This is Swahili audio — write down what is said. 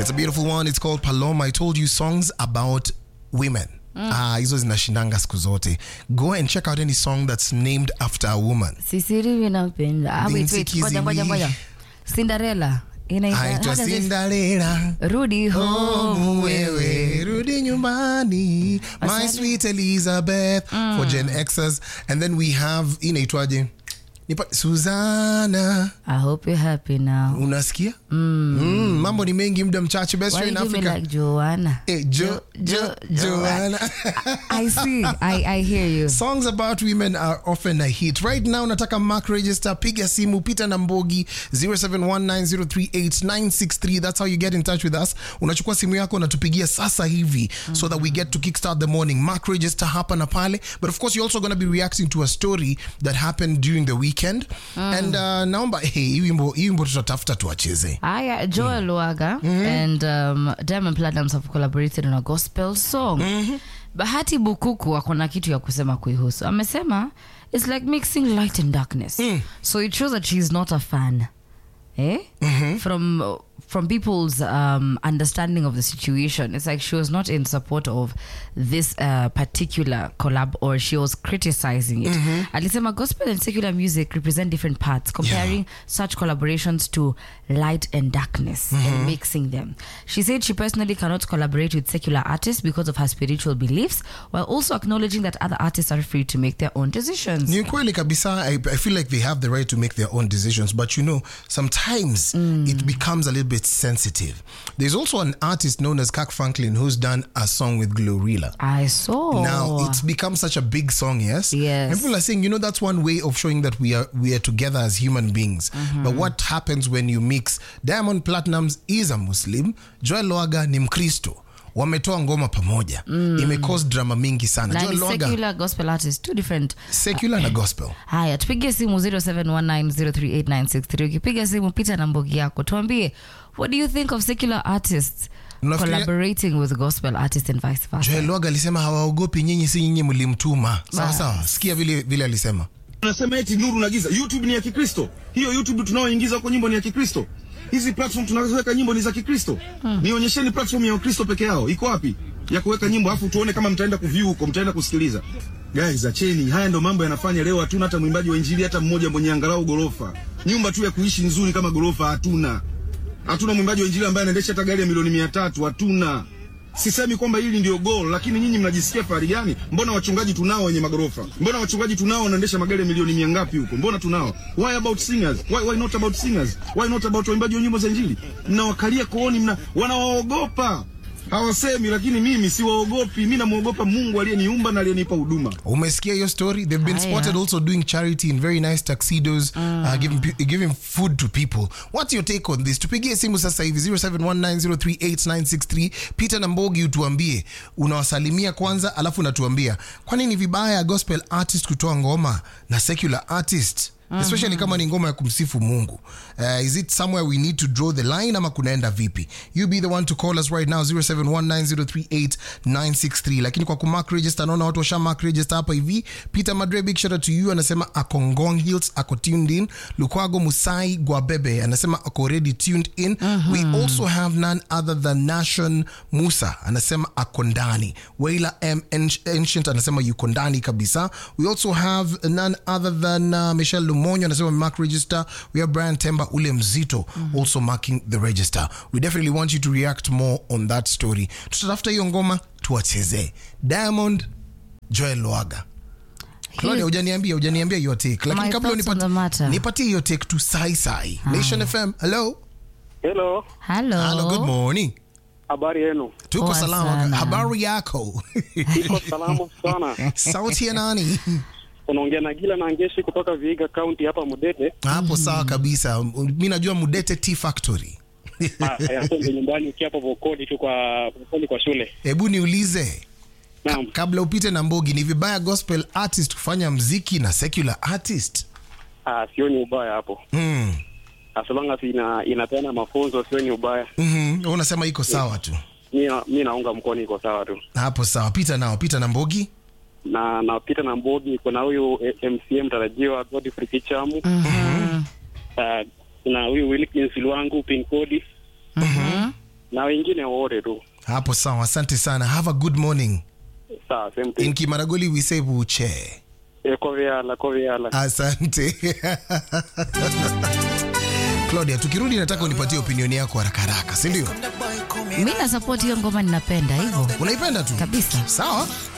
It's a beautiful one. It's called Paloma. I told you songs about women. Ah, hizo zinashindanga siku zote. Go and check out any song that's named after a woman. sisiri napenda ah, wait, Binti wait, ngoja, ngoja, Kizimi. ngoja. cinderella Inaitwa- Aitwa how does it- Cinderella. rudi home Home wewe wewe rudi nyumbani my Asante. sweet elizabeth for gen xers and then we have inaitwaje Nipa- suzana i hope you're happy now unasikia mm, mambo ni mengi muda mchache best why show in you do me africa like joanna Eh, jo, jo, Joanna. i see I, i hear you songs about women are often a hit right now nataka mark register piga simu pita na mbogi 0719038963 that's how you get in touch with us unachukua simu yako unatupigia sasa hivi so that we get to kickstart the morning mark register hapa na pale but of course you're also going to be reacting to a story that happened during the weekend and uh, naomba hey, hii wimbo hii wimbo tutatafuta tuwacheze Aya, Joel Luaga and um, Diamond Platnumz have collaborated on a gospel song. Bahati Bukuku ako na kitu ya kusema kuihusu. Amesema it's like mixing light and darkness. So it shows that she's not a fan. Eh? From from people's um, understanding of the situation, it's like she was not in support of this uh, particular collab, or she was criticizing it. Alisema gospel and secular music represent different parts, comparing such collaborations to light and darkness and mixing them. She said she personally cannot collaborate with secular artists because of her spiritual beliefs, while also acknowledging that other artists are free to make their own decisions. ni kweli kabisa I, I feel like they have the right to make their own decisions but you know sometimes it becomes a little bit sensitive there's also an artist known as kak franklin who's done a song with glorilla I saw. now it's become such a big song yes Yes. and people are saying you know that's one way of showing that we are we are together as human beings but what happens when you mix diamond platinums is a muslim joel loaga ni mkristo wametoa ngoma pamoja imecause drama mingi sana na joel ni loaga secular gospel artists two different secular na gospel haya tupigie simu 0719038963 ukipiga simu pita na mbogi yako tuambie what do you think of secular artists Unafikiria- collaborating with gospel artists and vice versa joel loaga alisema hawaogopi nyinyi si nyinyi mlimtuma sawa Bas. sawa sikia vile vile alisema Unasema eti nuru na giza. YouTube ni ya Kikristo. Hiyo YouTube tunaoingiza huko nyimbo ni ya Kikristo. Hizi platform tunazoweka nyimbo ni za Kikristo. Nionyesheni platform ya Ukristo peke yao. Iko wapi? Ya kuweka nyimbo afu tuone kama mtaenda kuview huko, mtaenda kusikiliza. Guys, acheni. Haya ndo mambo yanafanya leo hatuna hata mwimbaji wa injili hata mmoja mwenye angalau gorofa. Nyumba tu ya kuishi nzuri kama gorofa hatuna. Hatuna mwimbaji wa injili ambaye anaendesha hata gari ya milioni mia tatu. Hatuna. Sisemi kwamba hili ndio goal, lakini nyinyi mnajisikia fahari gani? Mbona wachungaji tunao wenye magorofa? Mbona wachungaji tunao wanaendesha magari ya milioni mia ngapi huko? Mbona tunao? Why about singers? Why, why not about singers? Why not about waimbaji wa nyimbo za injili? Mnawakalia kooni, mna wanawaogopa. Hawasemi, lakini mimi siwaogopi. Mimi namuogopa Mungu aliyeniumba na aliyenipa huduma. umesikia hiyo story they've been Haya. spotted also doing charity in very nice tuxedos uh, giving, pe- giving food to people what's your take on this tupigie simu sasa hivi 0719038963 peter na mbogi utuambie unawasalimia kwanza alafu unatuambia kwani ni vibaya gospel artist kutoa ngoma na secular artist especially kama ni ngoma ya kumsifu mungu uh, is it somewhere we need to draw the line ama kunaenda vipi you be the one to call us right now 0719038963 lakini kwa kumark register naona watu washa mark register hapa hivi peter madre big shout out to you anasema ako ngong hills ako tuned in lukwago musai gwabebe anasema ako already tuned in we also have none other than nation musa anasema ako ndani waila m Anci- ancient anasema yuko ndani kabisa we also have none other than uh, michelle lumonyo anasema mark register we have brian temba ule mzito also marking the register we definitely want you to react more on that story tutatafuta hiyo ngoma tuwachezee diamond joel loaga Claudia, hujaniambia hujaniambia your take lakini My kabla thoughts on the unipati- matter. nipatie hiyo take tu sai sai nation fm hello Hello, hello hello good morning habari yenu? tuko Poa salama sana. habari yako Iko salamu sana. sauti ya nani Unaongea na Gila na Ngeshi kutoka Vihiga County hapa Mudete. hapo sawa kabisa mi najua mudete t factory Ah, eh, hapo ndio nyumbani ukiwa hapo Vokoli tu kwa Vokoli kwa shule. hebu niulize ka, Naam. kabla upite na mbogi ni vibaya gospel artist kufanya mziki na secular artist Ah, sioni ubaya hapo. mm. As long as ina inapeana mafunzo sioni ubaya. mm-hmm. unasema iko sawa tu Mimi na- mimi naunga mkono iko sawa tu. hapo sawa pita nao pita na mbogi Na napita na Mbogi kuna huyu eh, MCM tarajiwa Godfrey Kichamu. Mhm. Ah, na huyu Wilkins Lwangu pin code Mhm. na wengine wote tu. hapo sawa asante sana have a good morning Sawa, same thing. in kimaragoli we say buche Eh, koveala koveala. asante claudia tukirudi nataka unipatie opinion yako haraka haraka sindio mi na support hiyo ngoma ninapenda hivyo unaipenda tu kabisa sawa